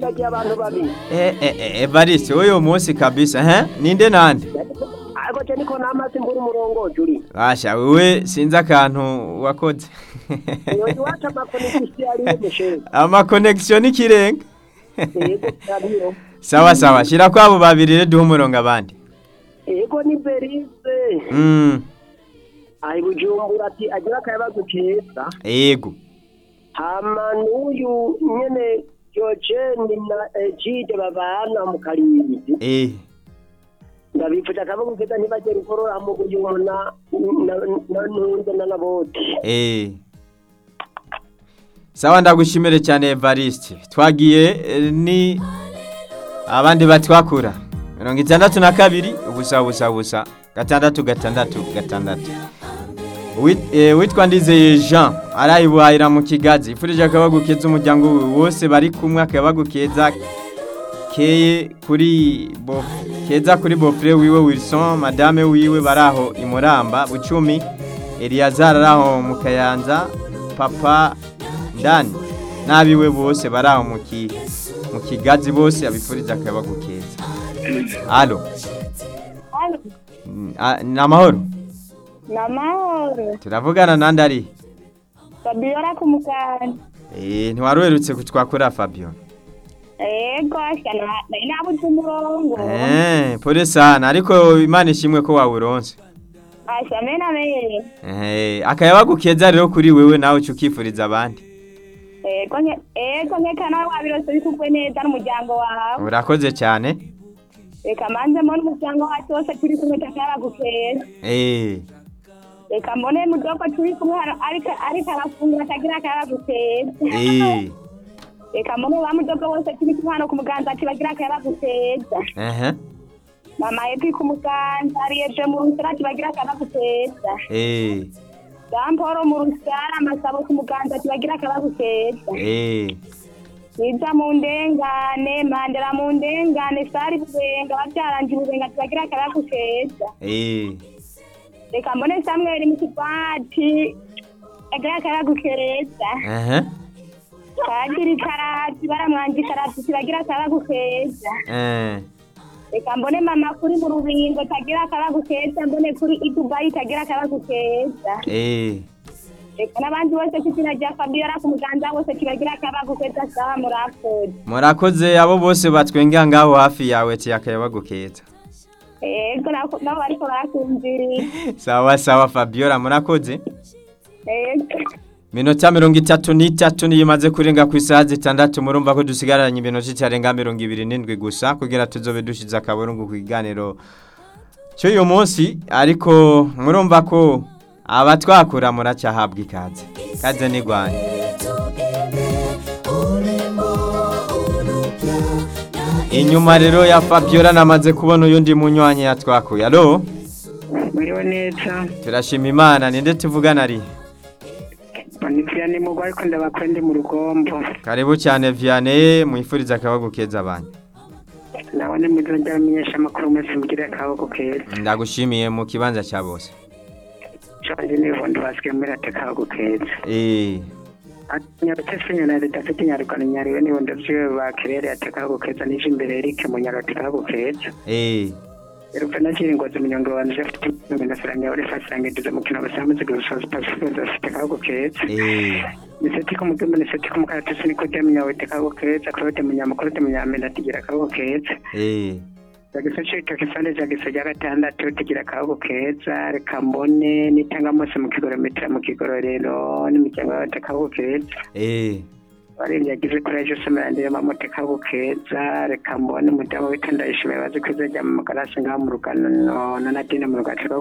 nibagiye abantu babiri Eh, eh, eh, Evariste uyu munsi kabisa he ninde nande ariko je niko namaze mbura umurongozi uri Basha wewe sinzi akantu wakoze iyo iwacu amakonegisi ariyo mushere ama connection ikirenga yego ariyo sawa sawa shira kwabo babiri rero duhe umurongo abandi yego ni berize mm ayi bujumbura ati agira akayabagu keza yego hama n'uyu nyene Diogene na Egide babana mu Karinzi eh ndabifuje akabagu keza ntibagere ikorora mu uyu na na ntunze na naboti eh sawa ndagushimire cyane Evariste twagiye eh, ni abandi batwakura mirongo itandatu na kabiri ubusa ubusa ubusa gatandatu gatandatu gatandatu Wit- eh, witwa ndizeye jean arayibuhahira mu kigazi ifurije akabagu keza umuryango we wose bari kumwe akabagu keza keye kuri bo keza kuri bofre wiwe wilson madame wiwe baraho imuramba bucumi eliyazari araho mu kayanza papa ndani n'abiwe bose baraho mu ki mu kigazi bose abifuriza akabagu keza alo Mm, ah, ni amahoro ni amahoro turavugana nandi ari fabiola ku muganda Eh, ntiwaruherutse kutwakura Fabio. yego asya nari nabuze umurongo Eh, pole sana ariko Imana ishimwe ko wawuronse. asya mena mene Eh, akayabagu keza rero kuri wewe nawe cukifuriza abandi. yego nke- yego nkeka nawe wabirose bikugwe neza n'umuryango wawe Urakoze cyane. reka manzemo n'umuryango wacu wose turi kumwe takayabagukeza Eh, reka mbone mudogo turi kumwe hano ariko ariko arafungura atagira akayabagukeza eh. reka mbone ba mudogo bose turi kumwe hano ku muganza ati bagira akayabagukeza Eh, mama yepi ku muganza ariyeje mu rusara ati bagira akayabagukeza eh. Damporo mu rusara amasabo ku muganza ati bagira akayabagukeza Eh. Niza mu ndengane mandera mu ndengane sari bubenga babyaranje ububenga ati bagira akayabagukeza Eh. reka mbone samweli mu kigwati agira akayabagukeza Eh. padiri karati baramwanje karati ati bagira akayabagukeza Eh. reka mbone mama kuri mu rubingo tagira akayabagukeza mbone kuri idubayi tagira akayabagukeza Eh. reka n'abandi bose ku izina rya fabiola ku muganza bose kibagira akayabagukeza sawa murakoze Murakoze abo bose batwenga ngaho hafi yawe ti akayabagu keza. yego nako- nabo bariko barakumviriye Sawa sawa Fabiola murakoze. yego Minota mirongo itatu n'itatu niyo imaze kurenga ku isaha zitandatu murumva ko dusigaranye iminota itarenga mirongo ibiri n'indwi gusa kugira tuzobe dushize akaburungu ku kiganiro cy'uyu munsi ariko murumva ko abatwakura muracyahabwa ikaze kaze ni Rwanda inyuma rero ya Fabiola namaze kubona uyundi munywanyi yatwakuye alo Muriho neza turashima imana ninde tuvugana ari Bonivia ni mugwa ariko ndabakwe ndi mu rugombo karibu cyane Vianney mwifuriza akabagu keza abantu nawe ni mwiza ryamenyesha amakuru mwese mugire akaboko keza ndagushimiye mu kibanza cya bose canje nibundi basigaye muri ate akaboko keza eh nyarutse nyana leta afite nyarukana nyariwe nibundi vyiwe bakirere ate akaboko keza nije imbere Eric mu nyarute akaboko keza eh Erupe na kiri ngozi munyongo wanje afite ibintu nasaranga uri fasangiza mu kino basamaze gusoza pacifique afite akaboko keza eh niseti ko mugimba niseti ko mukaratasi niko demenya wete akaboko keza claude munyamakuru de munyamenda atigira akaboko keza eh Jagisa cito kisande jagisa rya gatandatu tugira akaboko keza reka mbone nitanga mose mu kigorometero mu kigororero n'imiryango y'abata akaboko keza eh barindi yagize kuri ejo semerandire mamote akaboko keza reka mbone umudamu witandayishimiye bazi ko izajya mu magarasi ngaho mu rugano na nadine mu rugaco